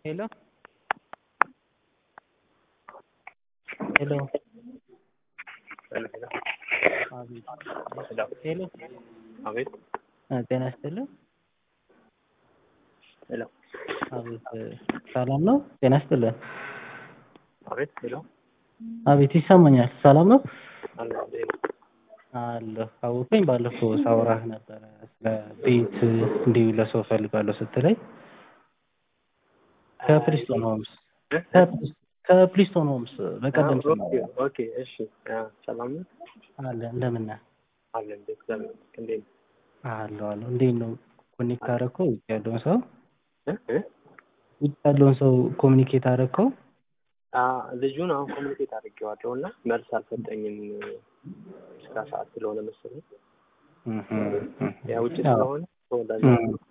Hello? Hello? አቤት ሄሎ አቤት ጤና ይስጥልኝ። ሄሎ አቤት ሰላም ነው? ጤና ይስጥልን። አቤት ሄሎ አቤት ይሰማኛል። ሰላም ነው? አለ እንዴት ነው? አለሁ። አወቀኝ ባለፈው ሳወራህ ነበረ ስለ ቤት እንዲሁ ለሰው እፈልጋለሁ ስትለኝ ከፕሪስቶን ሆምስ ከፕሪስቶን ሆምስ በቀደም ኦኬ ኦኬ እሺ አ ሰላም ነው አለ እንደምን ነህ? አለ እንዴት እግዚአብሔር ይመስገን እንዴት ነው? አለሁ አለሁ። እንዴት ነው ኮኔክት አደረከው? ውጭ ያለውን ሰው እ እ ውጭ ያለውን ሰው ኮሚኒኬት አደረከው? አ ልጁን አሁን ኮሚኒኬት አድርጌዋለሁ እና መልስ አልሰጠኝም እስከ ሰዓት ስለሆነ መሰለኝ ያ ውጭ ስለሆነ ተወዳጅ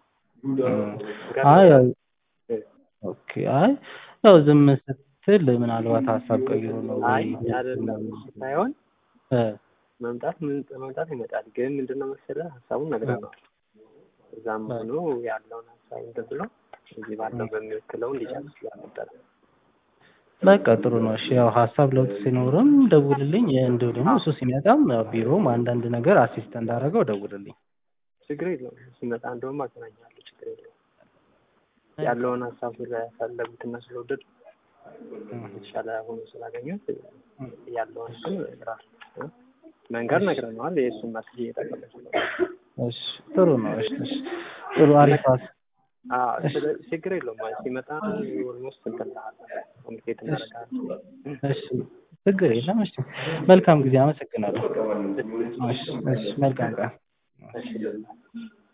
አይ ያው ኦኬ አይ ያው ዝም ስትል ምናልባት ሀሳብ ቀይሮ ነው አይ ወይ አይደለም ሳይሆን እ መምጣት ምን መምጣት ይመጣል። ግን ምንድነው መሰለህ ሀሳቡን ነግረነዋል። እዛም ሆኖ ያለውን ሀሳብ እንትን ብሎ እዚህ ባለው በሚወክለው እንዲጨርስ ስላልነበረ በቃ ጥሩ ነው። እሺ ያው ሀሳብ ለውጥ ሲኖርም ደውልልኝ። እንዲሁ ደግሞ እሱ ሲመጣም ያው ቢሮም አንዳንድ ነገር አሲስት እንዳደረገው ደውልልኝ። ችግር የለውም። ሲመጣ እንደውም አገናኛለሁ። ችግር የለውም። ያለውን ሀሳብ ስለፈለጉትና ስለወደዱ የተሻለ ሆኖ ስላገኙት ያለውን ግን ራሱ መንገድ ነግረነዋል። የእሱን መስል እየጠቀመ እሺ ጥሩ ነው። እሺ እሺ ጥሩ አሪፍ ሀሳብ ችግር የለውም። ሲመጣ ኦልሞስት እንትን እልሃለሁ ኮሚኒኬት እናደርጋለን። እሺ ችግር የለም። እሺ መልካም ጊዜ። አመሰግናለሁ። እሺ እሺ መልካም ቀን። እሺ